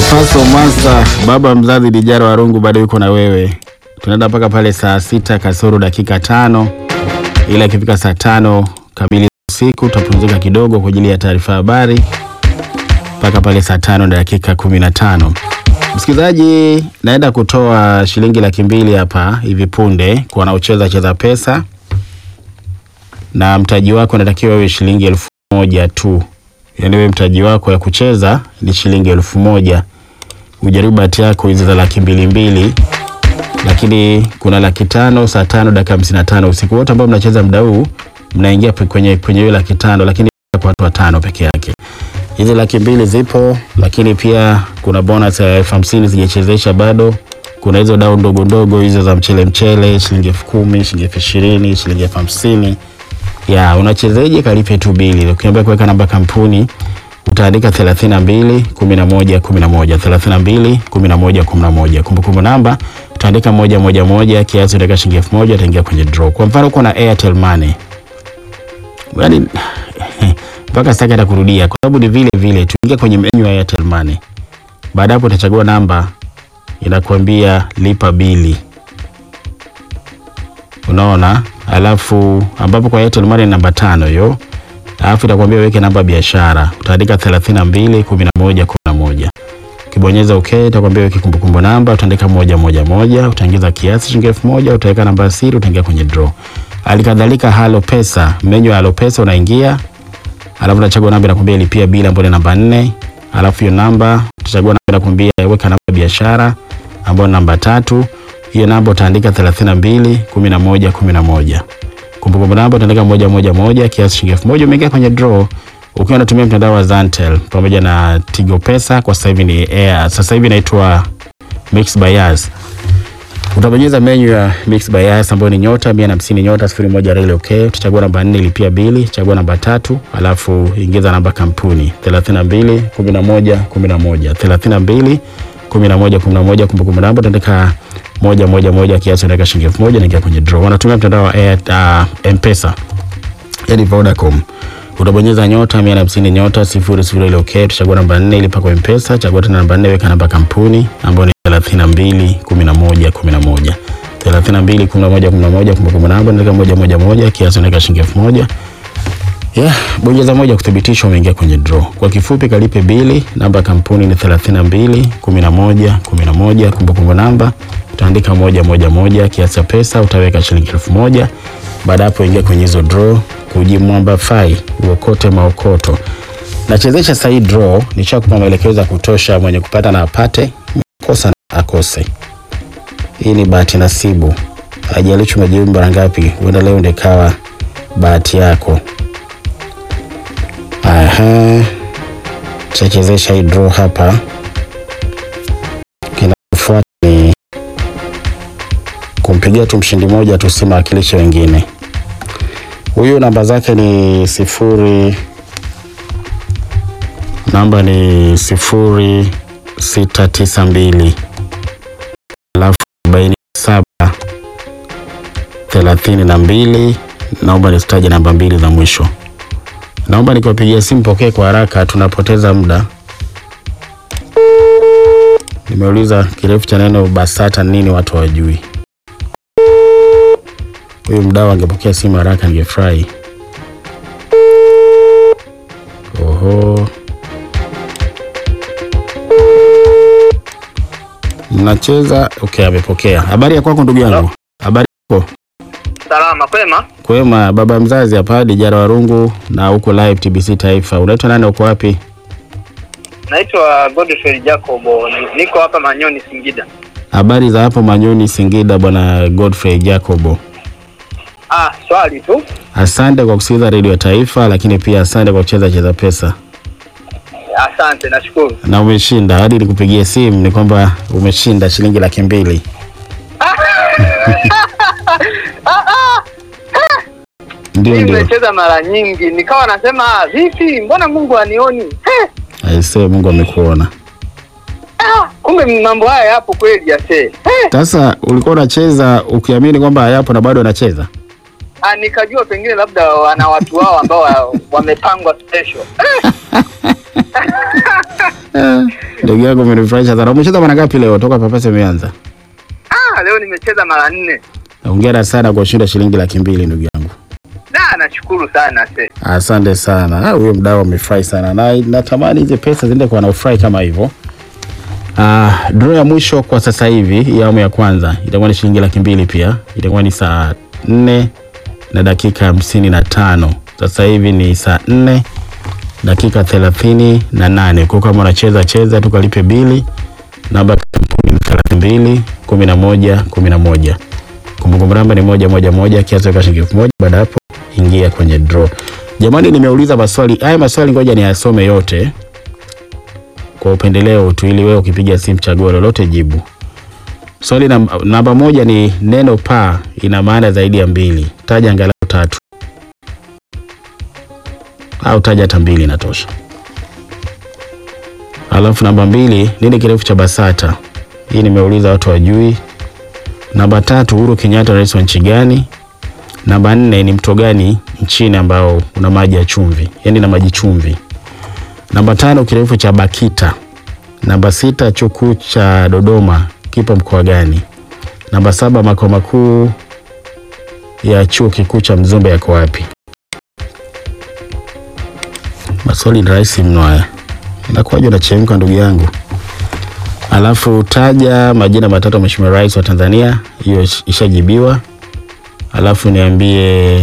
Paso Master, baba mzazi Dijara Warungu bado yuko na wewe. Tunaenda mpaka pale saa sita kasoro dakika tano, ila ikifika saa tano kamili usiku tutapumzika kidogo kwa ajili ya taarifa habari mpaka pale saa tano na dakika kumi na tano. Msikilizaji, naenda kutoa shilingi laki mbili hapa hivi punde kwa wanaocheza cheza pesa, na mtaji wako unatakiwa iwe shilingi elfu moja tu. Yaani wewe mtaji wako ya kucheza ni shilingi elfu moja. Ujaribu bahati yako hizi za laki mbili mbili, lakini kuna laki tano saa tano dakika hamsini na tano usiku. Wote ambao mnacheza muda huu mnaingia kwenye kwenye hiyo laki tano, lakini kwa watu watano peke yake. Hizi laki mbili zipo, lakini pia kuna bonus ya elfu hamsini sijachezesha bado. Kuna hizo dau ndogo ndogo hizo za mchele mchele, shilingi elfu kumi, shilingi elfu ishirini, shilingi elfu hamsini ya unachezeje? Kalipe tu bili. Ukiambia kuweka namba kampuni utaandika 32 11 11 32 11 11. Kumbukumbu namba utaandika moja moja moja, kiasi utaweka shilingi elfu moja utaingia kwenye draw. Kwa mfano uko na Airtel Money, yaani mpaka sitaki hata kurudia kwa sababu ni vile vile. Tuingia kwenye menu ya Airtel Money, baada hapo utachagua namba, inakuambia lipa bili unaona, alafu ambapo kwa Airtel Money namba tano hiyo, alafu itakwambia uweke namba biashara, utaandika 32 11 11. Ukibonyeza okay, itakwambia uweke kumbukumbu namba, utaandika moja moja moja, utaingiza kiasi shilingi elfu moja, utaweka namba ya siri, utaingia kwenye draw. Halikadhalika Halo Pesa, menyu ya Halo Pesa unaingia, alafu unachagua namba inakwambia lipia bili ambayo ni namba nne, alafu hiyo namba utachagua namba inakwambia weka namba ya biashara ambayo ni namba tatu hiyo namba utaandika 32 11 11. Kumbukumbu namba utaandika moja moja moja, kiasi shilingi elfu moja. Umeingia kwenye draw ukiwa unatumia mtandao wa Zantel pamoja na Tigo Pesa. Kwa sasa hivi ni Air, sasa hivi inaitwa Mix by Yas. Utabonyeza menu ya Mix by Yas ambayo ni nyota 150 nyota 01 reli okay. Utachagua namba 4 lipia bili, chagua namba tatu, alafu ingiza namba kampuni 32 11 11 32 11 11. Kumbukumbu namba utaandika moja moja moja, kiasi unaweka shilingi elfu moja naingia kwenye draw. Wanatumia mtandao wa Air, uh, M-Pesa yani Vodacom. Utabonyeza nyota 150 nyota 00 ile okay, utachagua namba 4 ilipa kwa M-Pesa, chagua tena namba 4 weka namba kampuni ambayo ni 32 11 11 32 11 11. Kumbukumbu namba unaweka moja moja moja, kiasi unaweka shilingi elfu moja Yeah, bonyeza moja kuthibitisha umeingia kwenye draw. Kwa kifupi kalipe bili, namba ya kampuni ni 32 11 11, kumbukumbu namba utaandika moja moja moja, kiasi cha pesa utaweka shilingi elfu moja. Baada hapo ingia kwenye hizo draw, kujimwamba fai uokote maokoto. Nachezesha sahi draw, nishakupa maelekezo ya kutosha, mwenye kupata na apate, kosa na akose. Hii ni bahati nasibu, haijalishi umejibu mara ngapi, huenda leo ndio ikawa bahati yako. Aha, tutachezesha hii draw hapa. Kinachofuata ni kumpigia tu mshindi moja tu, si mawakilishe wengine. Huyu namba zake ni sifuri, namba ni sifuri sita tisa mbili alafu arobaini na saba thelathini na mbili. Naomba nisitaje namba mbili za mwisho. Naomba nikiwapigia simu pokee kwa haraka, tunapoteza muda. Nimeuliza kirefu cha neno BASATA nini, watu hawajui. Huyu mdau angepokea simu haraka, ningefurahi. Oho, mnacheza. Okay, amepokea. Habari ya kwako ndugu yangu? Habari yako? Salama kwema. Kwema, baba mzazi hapa Dijara Warungu na huko live TBC Taifa. Unaitwa nani, uko wapi? Naitwa Godfrey Jacobo, ni- niko hapa Manyoni Singida. Habari za hapo Manyoni Singida, bwana Godfrey Jacobo. Ah, swali tu. Asante kwa kusikiliza redio ya Taifa, lakini pia asante kwa kucheza cheza pesa Asante, nashukuru. na umeshinda. Hadi nikupigie simu ni kwamba umeshinda shilingi laki mbili. Ndio, Mimi ndio. nimecheza mara nyingi, nikawa nasema ah, vipi, mbona Mungu anioni? Eh, Aisee, Mungu amekuona. ah, kumbe mambo haya yapo kweli ase. Eh, Sasa ulikuwa unacheza ukiamini kwamba hayapo na bado unacheza? ah, nikajua pengine labda wana watu wao ambao wa- wamepangwa special. Eh, Ah, Ndugu yangu umenifurahisha sana. Umecheza mara ngapi leo toka papasa imeanza? Ah, leo nimecheza mara nne. Hongera sana kwa kushinda shilingi laki mbili ndugu yangu. Da, nashukuru sana se. Asante sana. Ah, Huyo mdau amefurahi sana na natamani hizi pesa ziende kwa wanaofurahi kama hivyo. Ah, draw ya mwisho kwa sasa hivi ya awamu ya kwanza itakuwa ni shilingi laki mbili pia. Itakuwa ni saa nne na dakika hamsini na tano. Sasa hivi ni saa nne dakika thelathini na nane. Kwa kama unacheza cheza tukalipe bili namba ya kampuni ni thelathini mbili kumi na moja kumi na moja. Kumbukumbu namba ni moja moja moja, kiasi cha shilingi elfu moja. Baada ya hapo ingia kwenye draw. Jamani, nimeuliza maswali haya, maswali ngoja niyasome yote kwa upendeleo tu, ili wewe ukipiga simu chaguo lolote jibu. Swali nam- namba moja ni neno paa ina maana zaidi ya mbili, taja angalau tatu, au taja hata mbili inatosha. Alafu namba mbili, nini kirefu cha BASATA? Hii nimeuliza watu wajui. Namba tatu, Uhuru Kenyatta rais wa nchi gani? Namba nne ni mto gani nchini ambao una maji ya chumvi, yaani na maji chumvi. Namba tano kirefu cha BAKITA. Namba sita chuo kikuu cha Dodoma kipo mkoa gani? Namba saba makao makuu ya chuo kikuu cha Mzumbe yako wapi? Maswali ni rahisi mno haya, inakuwaje unachemka ndugu yangu? Alafu taja majina matatu ya Mheshimiwa Rais wa Tanzania, hiyo ish- ishajibiwa. Alafu niambie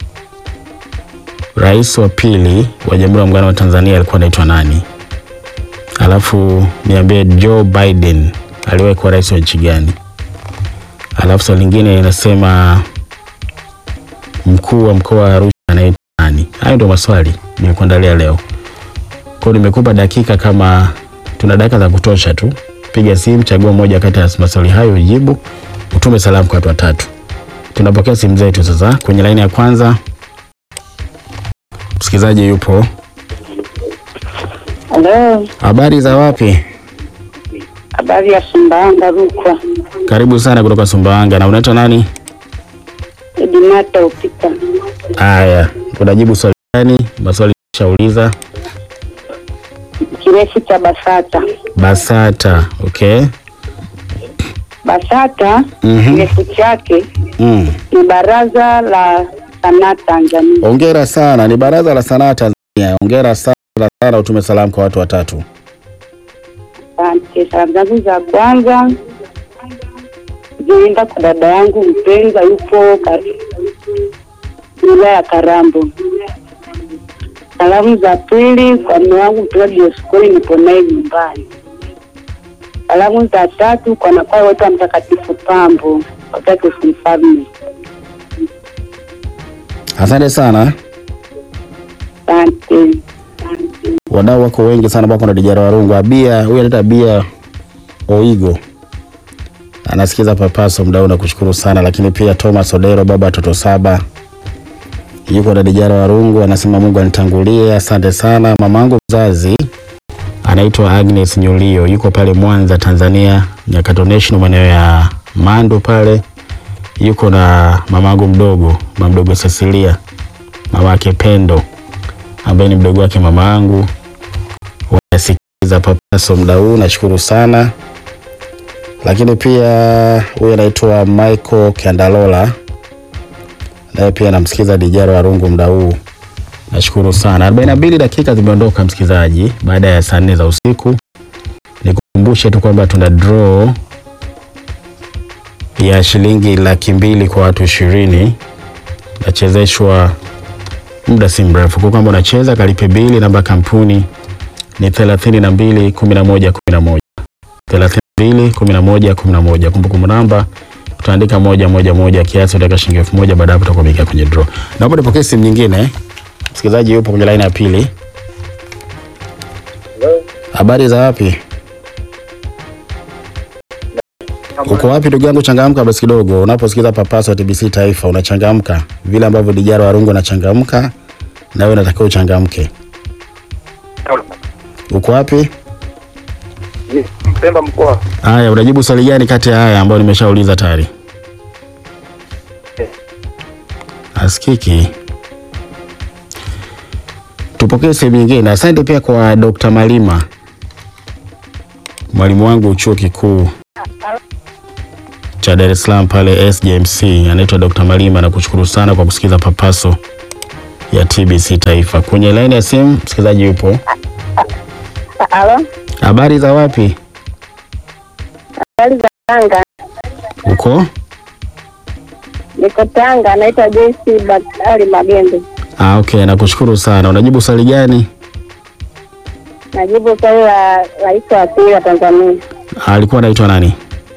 rais wa pili wa Jamhuri ya Muungano wa Tanzania alikuwa anaitwa nani? Alafu niambie Joe Biden aliwahi kuwa rais wa nchi gani? Alafu swali lingine linasema mkuu wa mkoa wa Arusha anaitwa nani? Hayo ndio maswali nimekuandalia leo. Kwa hiyo nimekupa dakika kama tuna dakika za kutosha tu. Piga simu, chagua moja kati ya maswali hayo ujibu, utume salamu kwa watu watatu. Tunapokea simu zetu sasa. Kwenye laini ya kwanza msikilizaji yupo. Halo, Habari za wapi? habari ya Sumbawanga Rukwa. Karibu sana kutoka Sumbawanga. Na unaitwa nani? Edinata Upita. Haya, unajibu swali gani? Maswali shauliza. Kirefu cha BASATA. BASATA. Okay. BASATA Mhm. kirefu chake Mm. ni Baraza la Sanaa Tanzania. Hongera sana, ni Baraza la Sanaa Tanzania. Hongera sana sana, utume salamu kwa watu watatu. Asante. Salamu zangu za kwanza zienda kwa dada yangu mpendwa, yupo ka- wilaya ya Karambo. Salamu za pili kwa mume wangu mpendwa Dioskori, nipo naye nyumbani. Salamu za tatu kwa nakwaya wote wa Mtakatifu Pambo watatu mfalme. Asante sana. Asante. Wadau wako wengi sana ambao kuna dijara warungu. Abia, huyu anaitwa Abia Oigo. Anasikiza papaso mdau na kushukuru sana lakini pia Thomas Odero baba watoto saba. Yuko na dijara warungu anasema Mungu anitangulie. Asante sana. Mamangu mzazi anaitwa Agnes Nyulio yuko pale Mwanza Tanzania, Nyakato National maeneo ya Mando pale. Yuko na mamangu mdogo, mama mdogo Cecilia, mama yake Pendo ambaye ni mdogo wake mama yangu. Wanasikiliza papaso muda huu, nashukuru sana. Lakini pia huyu anaitwa Michael Kiandalola, naye pia namsikiza Dijaro Warungu muda huu, nashukuru sana. 42 dakika zimeondoka msikilizaji, baada ya saa nne za usiku. Nikukumbushe tu kwamba tuna draw ya shilingi laki mbili kwa watu ishirini nachezeshwa muda si mrefu. Kwa kwamba unacheza kalipe bili, namba ya kampuni ni thelathini na mbili kumi na moja kumi na moja thelathini na mbili kumi na moja kumi na moja Kumbukumbu namba utaandika moja moja moja, kiasi utaweka shilingi elfu moja Baada ya hapo utakuwa umeingia kwenye draw. Naomba nipokee simu nyingine. Msikilizaji yupo kwenye laini ya pili. Habari za wapi? Uko wapi ndugu yangu? Changamka basi kidogo. Unaposikiza papaso wa TBC Taifa unachangamka vile ambavyo Dijara Warungu anachangamka, na wewe unatakiwa uchangamke. Uko wapi? Mpemba mkoa. Haya, unajibu swali gani kati ya haya ambayo nimeshauliza tayari? Askiki. Tupokee sehemu nyingine. Asante pia kwa Dr. Malima, mwalimu wangu chuo kikuu cha Dar es Salaam pale SJMC, anaitwa Dr. Malima. Nakushukuru sana kwa kusikiza papaso ya TBC Taifa. Kwenye laini ya simu msikilizaji yupo. Halo, Habari za wapi? habari za Tanga? Uko? Niko Tanga, naitwa Joyce Bakari Magembe. Ah, okay, nakushukuru sana. Unajibu swali gani? Najibu swali la rais wa pili wa Tanzania, Alikuwa anaitwa nani?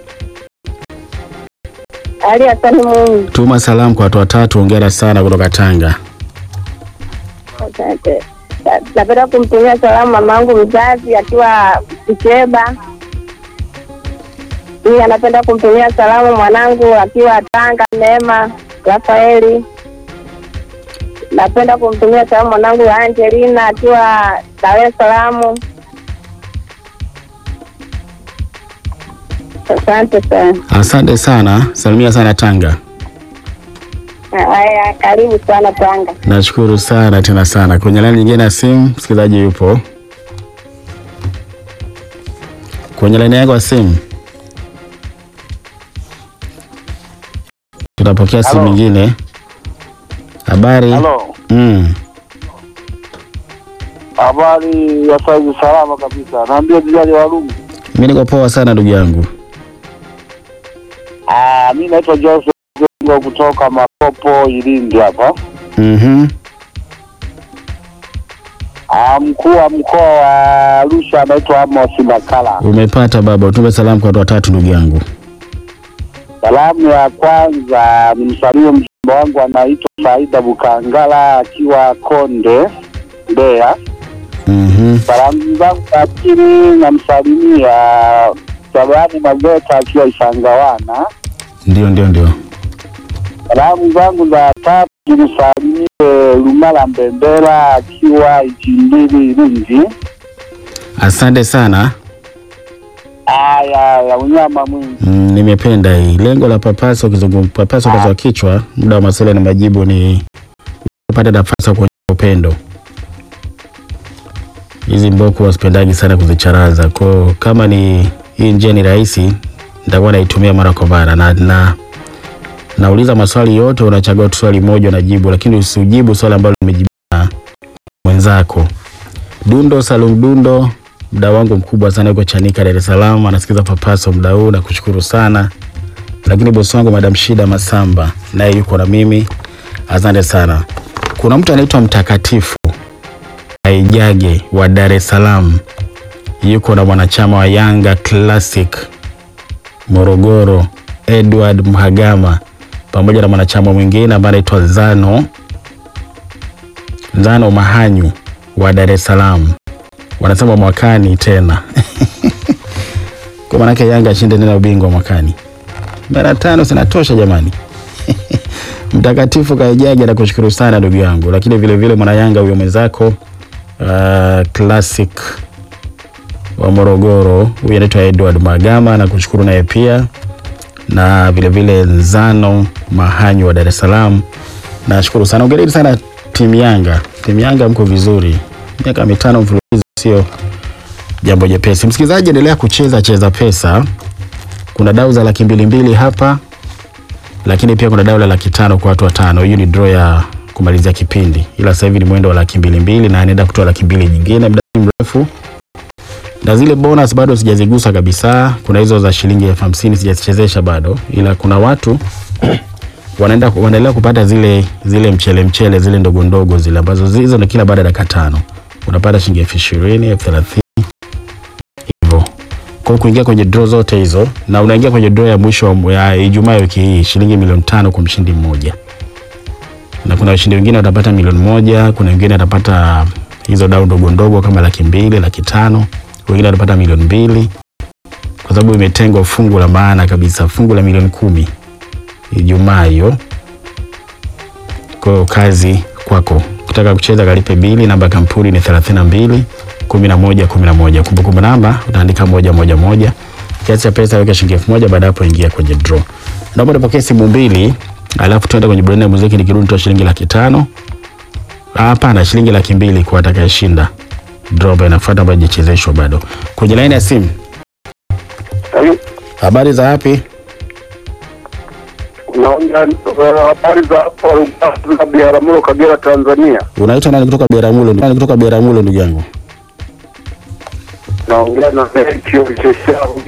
Ali Hassan Mwinyi. Tuma salamu kwa watu watatu. Hongera sana kutoka Tanga. Asante. Na- Napenda kumtumia salamu mamangu mzazi akiwa Kicheba. Pia napenda kumtumia salamu mwanangu akiwa Tanga, Neema Rafaeli. Napenda kumtumia salamu mwanangu Angelina akiwa Dar es Salaam. Asante sana. Asante sana, salimia sana Tanga. Haya, karibu sana Tanga. Nashukuru sana tena sana. Kwenye laini nyingine ya simu msikilizaji yupo kwenye laini yako ya simu. Tutapokea simu Halo. nyingine. Habari? Halo, Mm. habari ya saizi? Salama kabisa. Naambia Jijali Walungu. Mimi niko poa sana ndugu yangu. Ah, mi naitwa Joseph Gongo kutoka Mapopo Ilindi hapa. Mhm. Ah, mkuu wa mkoa wa Arusha anaitwa Amos Makala. Umepata baba, utume salamu kwa watu watatu ndugu yangu. Salamu ya kwanza ni msalimie mjomba wangu anaitwa Saida Bukangala akiwa Konde Mbeya. Mhm. Salamu zangu za pili namsalimia Sabani Mageta akiwa Isangawana. Ndio ndio ndio. Salamu zangu za tatu nimsalimie Lumala Mbembela akiwa Ichimbili Iringi. Asante sana. Aya ya unyama mwingi. Mm, nimependa hii. Lengo la papaso kizungum papaso kwa kichwa, muda wa maswali na majibu ni kupata nafasi ya kuonyesha upendo. Hizi mboko wasipendagi sana kuzicharaza. Kwa kama ni hii njia ni rahisi, nitakuwa naitumia mara kwa mara na, na nauliza maswali yote, unachagua tu swali moja unajibu, lakini usijibu swali ambalo limejibiwa na mwenzako. Dundo Salum Dundo, mda wangu mkubwa sana yuko Chanika, Dar es Salaam, anasikiza papaso mda huu, nakushukuru sana. Lakini bosi wangu Madam Shida Masamba naye yuko na mimi, asante sana. Kuna mtu anaitwa Mtakatifu Aijage wa Dar es Salaam, yuko na mwanachama wa Yanga Classic Morogoro, Edward Mhagama, pamoja na mwanachama mwingine ambaye anaitwa Zano Zano Mahanyu wa Dar es Salaam wanasema mwakani tena kwa maanake Yanga ashinde tena ubingwa mwakani. Mara tano zinatosha jamani. Mtakatifu Kaijage nakushukuru sana ndugu yangu, lakini vile vile mwana Yanga huyo mwenzako uh, classic wa Morogoro huyu anaitwa Edward Magama nakushukuru naye pia, na vile vile Nzano Mahanyu wa Dar es Salaam nashukuru sana. Ongereni sana timu Yanga, timu Yanga mko vizuri, miaka mitano mfululizo sio jambo jepesi. Msikilizaji, endelea kucheza cheza pesa. Kuna dau za laki mbili mbili hapa, lakini pia kuna dau la laki tano kwa watu watano. Hiyo ni draw ya kumalizia kipindi, ila sasa hivi ni mwendo wa laki mbili mbili na anaenda kutoa laki mbili nyingine muda si mrefu, na zile bonus bado sijazigusa kabisa. Kuna hizo za shilingi elfu hamsini sijazichezesha bado, ila kuna watu wanaenda wanaendelea kupata zile zile mchele mchele zile ndogo ndogo zile ambazo hizo ni kila baada ya dakika tano unapata shilingi elfu ishirini elfu thelathini hivyo. Kwa hiyo kuingia kwenye draw zote hizo, na unaingia kwenye draw ya mwisho wa- ya Ijumaa ya wiki hii, shilingi milioni tano kwa mshindi mmoja, na kuna washindi wengine watapata milioni moja, kuna wengine watapata hizo dau ndogo ndogo kama laki mbili, laki tano, wengine watapata milioni mbili, kwa sababu imetengwa fungu la maana kabisa, fungu la milioni kumi Ijumaa hiyo. Kwa hiyo kazi kwako. Ukitaka kucheza kalipe bili, namba ya kampuni ni 32 11 11. Kumbukumbu namba utaandika moja moja moja. Kiasi cha pesa weka shilingi elfu moja baada ya hapo ingia kwenye draw. Naomba nipokee simu mbili, alafu tuende kwenye burudani ya muziki nikirudi nitoa shilingi laki tano. Ah, Hapana, shilingi laki mbili kwa atakayeshinda. Draw ambayo inafuata ambayo haijachezeshwa bado. Kwenye laini ya simu, habari za wapi? Naongea eh, habari za hapo za Biharamulo, Kagera, Tanzania. Unaitwa nani kutoka Biharamulo? Nani kutoka Biharamulo ndugu yangu? Naongea na Melchior Cheshau